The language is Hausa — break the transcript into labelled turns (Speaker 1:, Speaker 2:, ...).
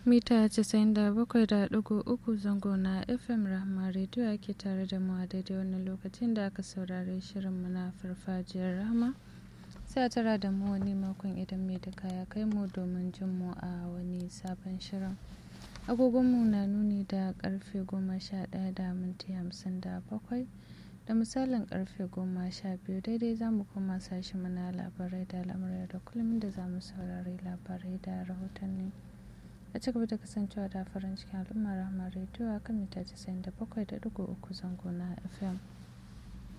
Speaker 1: mita 97.3 zango na fm rahama rediyo ake tare da mu a daidai wannan lokacin da aka saurari shirinmu na farfajiyar rahama sai a tara da mu wani makon idan mai da kaya kai mu domin jin mu a wani sabon shirin agogonmu na nuni da karfe goma sha ɗaya da minti hamsin da bakwai da misalin karfe goma sha biyu daidai za mu koma sashi mana labarai da al'amuran da kullum da za mu saurari labarai da rahotanni a ci gaba da kasancewa da farin cikin al'ummar rahama rediyo a kan mita 97.3 zango na fm